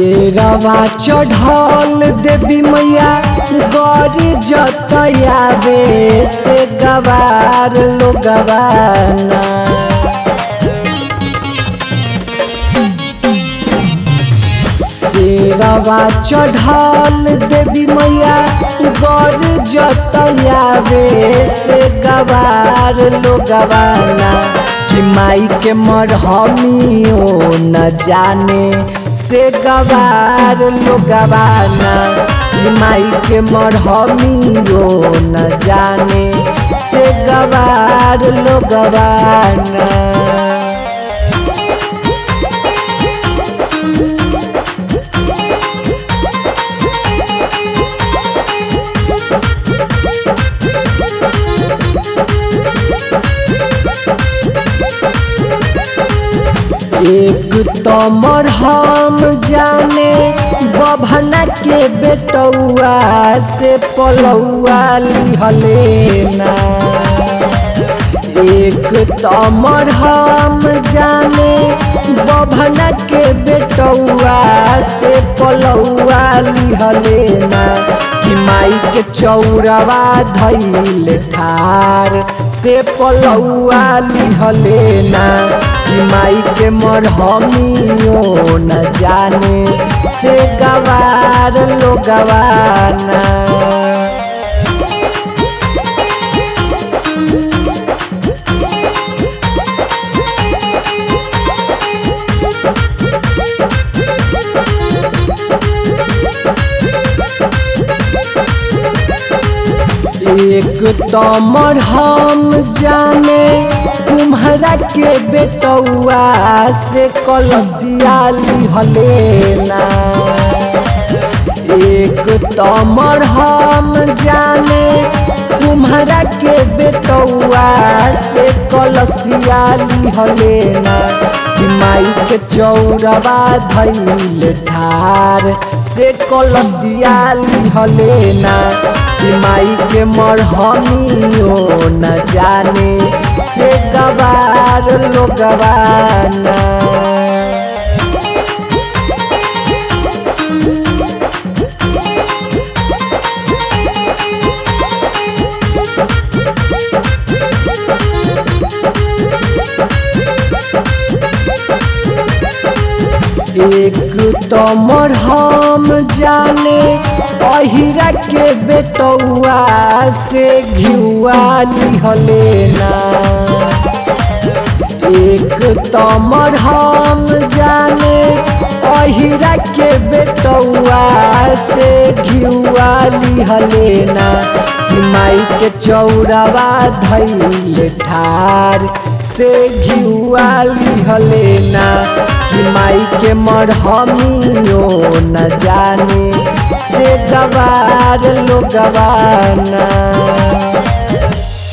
शेरवा चढ़ल देवी मैया गौरी जतयावे से गवार लोगवाना शेरवा चढ़ल देवी मैया गौरी जतयावे से गवार लोगवाना कि माई के मरहमियो न जाने से गवार लोगवाना कि माई के मरहमियो न जाने से गवार लोगवाना एक तमर हम जाने बभना के बेटौआ से पलौआ लिहलेना एक तमर हम जाने बभना के बेटौआ से पलौआ लिहलेना कि माई के चौरवा धैल ठार से पलौआ लिहलेना कि माई के मरहमियो न जाने से गवार लो गवाना एक तमर हम जाने तुम्हारा के बेटौआ से कलसिया लिहलेना एक तमर हम जाने तुम्हारा के बेटौआ से कलसिया लिहलेना कि माई के चौरवा धैल ठार से कलसिया लिहलेना कि माई के मरहमियो न जाने से गवार लो गवाना एक तमर हम जाने अहिरा के बेटौआ से घिउआ लिहलेना एक तमर हम जाने अहिरा के बेटौआ से घिउआ लिहलेना कि माई के चौरवा धैल ठार से घिउआ लिहलेना कि माई के मरहमियो न जाने से गवार लो गवाना